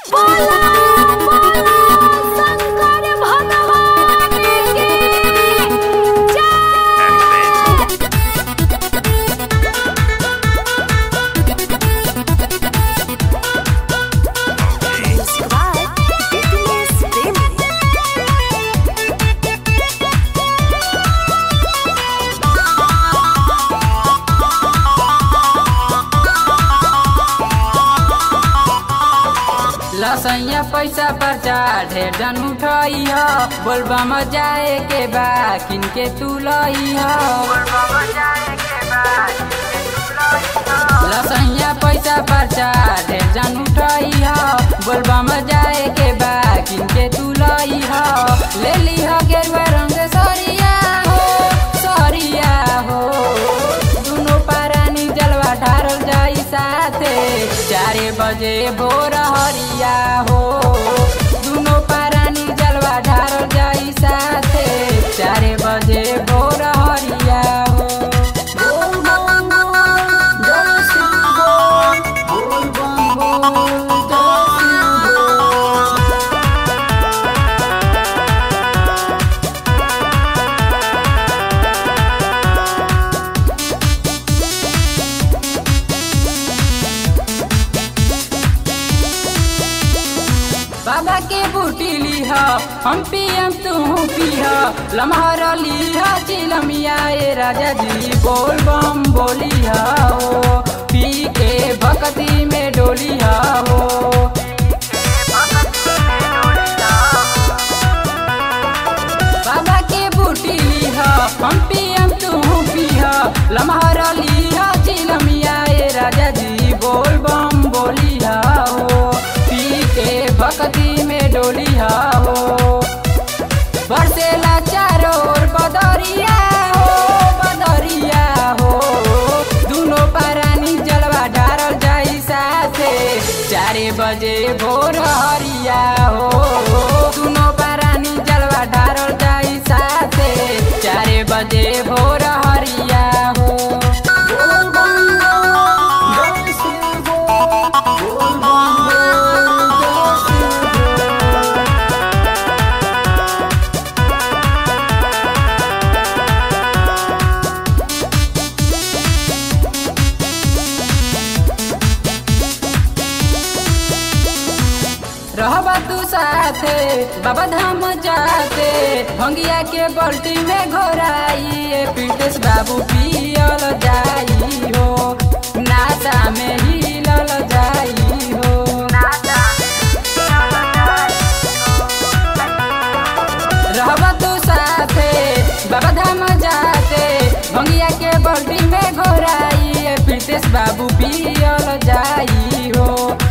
लसैया पैसा पर्चा ढेर जन उठई ह बोलबा म जाए के बा किनके तू लई ह लसैया पैसा पर्चा ढेर जन उठई ह बोलबा म जाए के बा किनके तू लई ह ले ली ह गेरुआ रंग सरिया हो सरिया हो दुनो पारानी जलवा ढारल जाई साथे चारे बजे भोर हरिया हो दुनो पारानी जलवा ढारल जाई साथे चारे बजे भोर हरिया हो बोल बम बोल, जय शिव बोल, बोल बम बोल, जय शिव बोल। बाबा के बूटी लीह हम पियम तू पीह लम्हर लीह चिलमिया ए राजा जी बोल बम बोली हो पी के भक्ति में डोली हो बाबा के बूटी लीह हम पियम तू पीह लम्हर लीह चिलमिया ए राजा जी बोल बम बोली हो पी के भक्ति में डोली हो बरसेला चारों ओर बदरिया हो बदरिया हो दुनो पारानी जलवा डारल जाई साथे चारे बजे भोर हरिया हो दुनो पारानी जलवा डारल जाई साथे चारे बजे भोर हरिया हो बोल बम बोल, जय शिव बोल, बोल बम बोल, जय शिव बोल। रहबा तू साथे बाबा धाम जाते भंगिया के बल्टी में घोराई पीटेश बाबू पियल जाई हो नाता में हिलल जाई हो रहबा तू साथे बाबा धाम जाते भंगिया के बल्टी में घोराई पीटेश बाबू पियल जाई हो